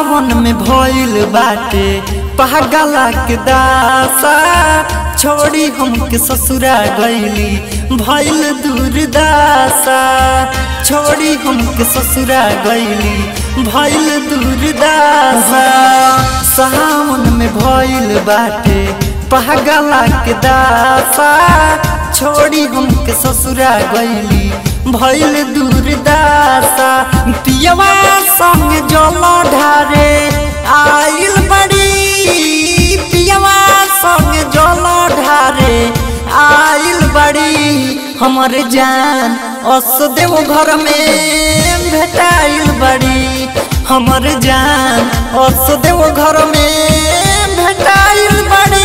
सावन में भइल बाटे पागला के दासा छोड़ी हमके ससुरा गईली भइल दूरदासा छोड़ी हमके ससुरा गईली भइल दूरदासा सावन में भइल बाटे पागला के दासा छोड़ी हमके ससुरा गईली भइल दूरदासा पियवा संग जल ढारे आइल बड़ी पियवा संग जल ढारे आइल बड़ी हमर जान अस देव घर में भेटाइल बड़ी हमर जान अस देव घर में भेटाइल बड़ी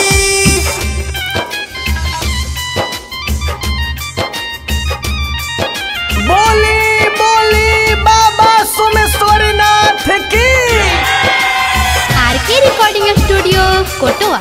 बोली बोली बाबा सोमेश्वरनाथ की आर के रिकॉर्डिंग स्टूडियो कोटवा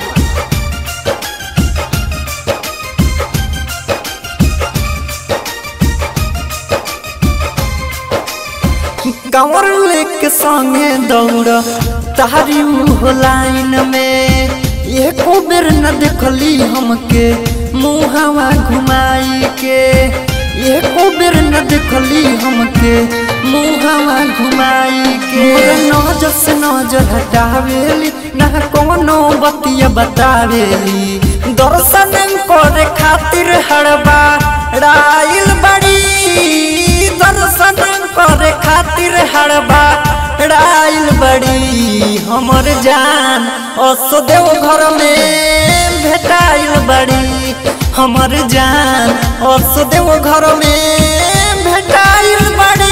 कंवर लेके संगे दौड़ तारी मुँह लाइन में एको बेर न देखली हमके मुहवा घुमाई के एको बेर न देखली हमके मुहवा घुमाई के नजर से नजर हटावेली ना कोनो बतिया बतावेली दर्शन करे खातिर हड़बा राइल बड़ी दर्शन करे खातिर हड़बा राइल बड़ी हमर जान असो देव घर में भेटाइल बड़ी हमर जान असो देव घर में भेटाइल बड़ी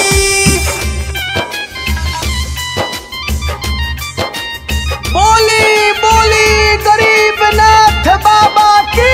बोली बोली गरीबनाथ बाबा की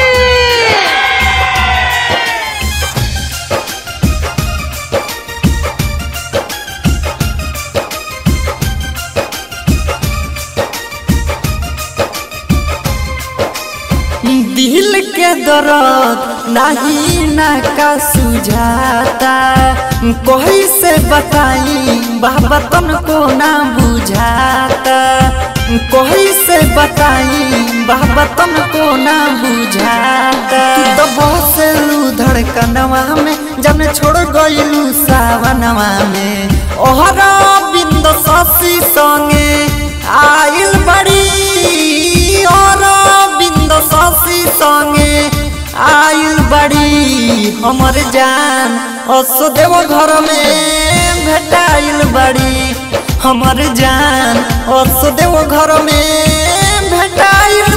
दिल के दर्द नहीं ना का सुझाता कोई से बताई बाबा तन को ना बुझाता कोई से बताई बाबा तन को ना बुझाता तू तो बहुत धड़कनवा में जब छोड़ गईलू सावनवा में ओहरा बिंद शशि संगे आइल बड़ी और बिंद शशि संगे आइल बड़ी हमर जान असो देव घर में भेटाइल बड़ी हमर जान असो देव घर में भेटाइल